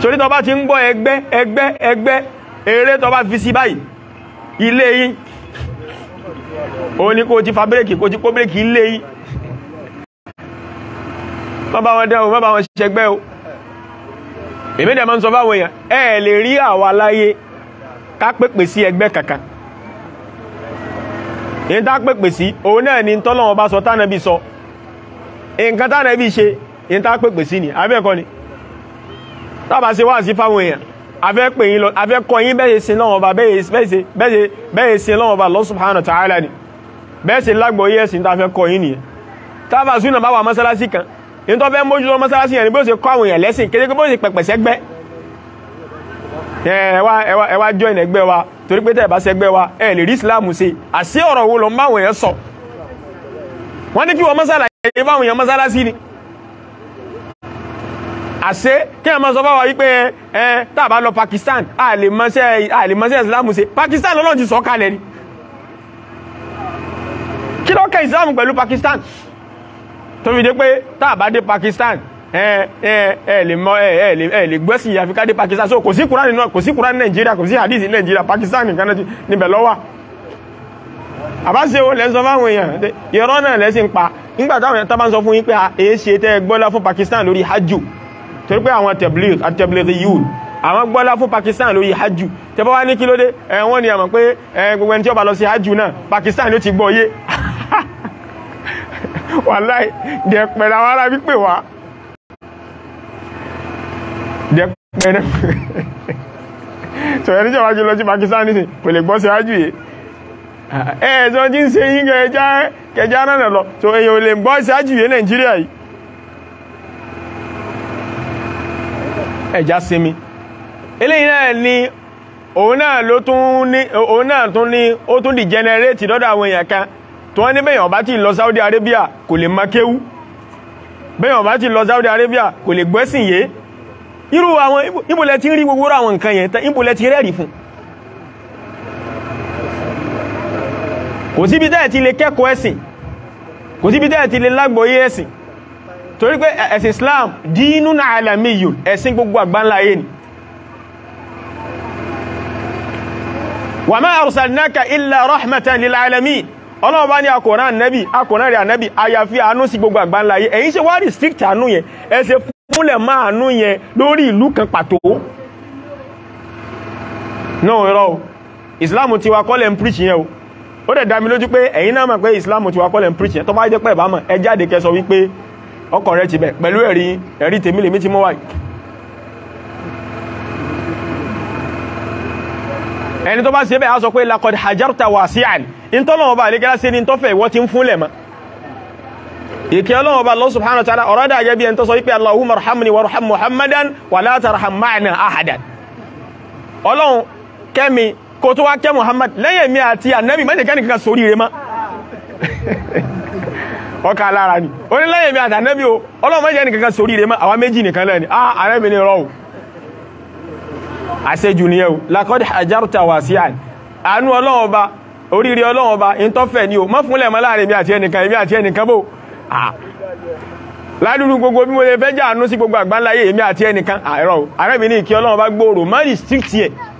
torí tó bá ti ń gbọ́ ẹgbẹ́ ẹgbẹ́ ẹgbẹ́ eré tó bá fi sí báyìí ilé yín o ní kó ti fa bírèkì kó ti kó bírèkì ilé yín má bá wọn dẹ́wọ̀ má bá wọn ṣẹgbẹ́ o èmi dẹ̀ máa ń sọ fáwọn èèyàn ẹ lè rí àwa láyé ká pèpè sí ẹgbẹ́ kankan èyí tá pèpè sí òun náà ni tọ́lọ́wọ́n bá sọ tánàbí sọ nǹkan tánàbí ṣe èyí tá pèpè sí ni abẹ́ẹ̀kọ́ ni tábà ṣe wá sí fáwọn èèyàn afẹ́ pè yín lọ afẹ́ kọ́ yín bẹ́ẹ̀ sin lọ́wọ́ bá bẹ́ẹ̀ sin lọ́wọ́ bá Allah subhanahu wa ta'ala ni bẹ́ẹ̀ sin lágbọ̀ yẹ́ sin tàfẹ́ kọ́ yín nìyẹn tábà súnà bá wà mọ́sálásí kan ní tó fẹ́ mójútó mọ́sálásí yẹn ni bí ó ṣe kọ́ àwọn èèyàn lẹ́sìn kéde bó ṣe pẹ̀pẹ̀ sẹ́gbẹ́ ẹ wá join ẹgbẹ́ wa torí pé tẹ́ẹ̀ bá sẹ́gbẹ́ wa ẹ lè rí Islam ṣe àṣé ọ̀rọ̀ wo lọ ń bá àwọn èèyàn sọ wọ́n ní kí wọ́n mọ́sálásí bá àwọn èèyàn mọ́sálásí ni àṣé kí ẹ máa sọ fáwọn wípé ẹ tàbá lọ Pakistan a lè mọ́sẹ́ Islam ṣe Pakistan lọ́nà ti sọ kalẹ̀ ni kí ló kẹ́ Islam pẹ̀lú Pakistan tó fi dé pé tàbá dé Pakistan ẹ ẹ ẹ lè mọ ẹ ẹ lè ẹ lè gbẹ́sìn àfikà dé Pakistan so kò sí Kùránì náà kò sí Kùránì Nàìjíríà kò sí hadith Nàìjíríà Pakistan nìkan náà níbẹ̀ lọ́wọ́ àbáṣe o lẹ́ sọ fáwọn èèyàn ìrọ́ náà lẹ́sìn pa nígbà táwọn èèyàn tábà ń sọ fún yín pé èé ṣe tẹ́ gbọ́lá fún Pakistan lórí hajju torí pé àwọn tabligh àti tabligh yìí àwọn gbọ́lá fún Pakistan lórí hajju tẹ́bọ́ wá ní kí ló dé wọ́n ní àmọ̀ pé gbogbo ẹni tí ó bá lọ sí hajju náà Pakistan ló ti gbọ́ yé wàláì dẹ̀pẹ̀rẹ̀ àwọn ará wípé wá dẹ̀pẹ̀rẹ̀ sọ̀rọ̀ ní jọba jù lọ sí Pakistan nìsín kò lè gbọ́ sí hajju yìí ẹ̀ẹ́sọ́ tí ń ṣe yín kẹjá náà lọ so èyàn ò lè gbọ́ sí hajju yìí Nàìjíríà yìí ẹja sinmi eléyìí náà ni òun náà ló tún ní òun náà tún ní ó tún di generate lọ́dọ̀ àwọn èèyàn kan tó wọ́n ní bẹ́yàn bá ti lọ Saudi Arabia kò lè makéwú bẹ́yàn bá ti lọ Saudi Arabia kò lè gbẹ́sìn yé irú àwọn ìbòlẹ̀ tí ń rí gbogbo àwọn nǹkan yẹn tán ìbòlẹ̀ ti rẹ́rì fún kò síbi tẹ́ẹ̀ ti lè kẹ́kọ̀ọ́ ẹ̀sìn kò síbi tẹ́ẹ̀ ti lè lágbòóyé ẹ̀sìn torí pé ẹ̀sìn Islam dínún alamiyyun ẹ̀sìn gbogbo àgbánlá ayé ni wa ma arsalnaka illa rahmatan lil alamin ọlọ́wọ́ bá ní akọ̀rán nẹ́bì akọ̀rán rẹ̀ ànẹ́bì àyàfi àánú sí gbogbo àgbánlá ayé ẹ̀yin ṣe wá restrict àánú yẹn ẹ ṣe fúnlẹ̀ máa àánú yẹn lórí ìlú kan pàtó náà rọ Islam ti wa kọ́lẹ̀ ń preach yẹn o ó dẹ̀ dá mi lójú pé ẹ̀yin náà mọ̀ pé Islam ti wa kọ́lẹ̀ ń preach yẹn tó bá jẹ́ pé ìbámọ̀ ẹ jáde kẹ́ sọ wípé ọkọ̀ rẹ̀ ti bẹ̀ pẹ̀lú ẹ̀rí ẹ̀rí tèmi lèmi ti mọ́ wáyìí ẹni tó bá ṣe bẹ́ẹ̀ á sọ pé lakọ̀dì hajjarta wasi'an in tọ́lọ́wọ́ bá lè gẹ́lá sí ní tọ́fẹ̀ ìwọ́ ti ń fúnlẹ̀ ma ìkẹ́ ọlọ́wọ́ bá Allah subhanahu wa ta'ala ọ̀rọ̀ dà jẹ́ bí ẹni tó sọ wípé Allahumma arhamni warham Muhammadan wa la tarham ma'ana ahadan ọlọ́run kẹ́mi kó tó wá kẹ́ Muhammad lẹ́yìn mi àti ànábì mẹ́jẹ̀kẹ́ nìkan sórí rẹ̀ ma ọkà lára ni ó ní lẹ́yìn mi àti ànábì o ọlọ́run mẹ́jẹ̀ nìkan sórí rẹ̀ ma àwa méjì nìkan lẹ́ni ah ànábì ni rọ́ọ̀ àṣejù ni ẹ̀wò lakọ́dì àjárùta wà sí àn àánú ọlọ́wọ́ bá oríire ọlọ́wọ́ bá in tọ́fẹ̀ ní o mọ́ fúnlẹ̀ mọ́ láàrin mi àti ẹnìkan èmi àti ẹnìkan bò ládùúrú gbogbo bí mo lè fẹ́ jà àánú sí gbogbo àgbáńláyé èmi àti ẹnìkan àìrọ̀ arẹ́bìn ní ìkí ọlọ́wọ́ bá gbòòrò má restrict yẹ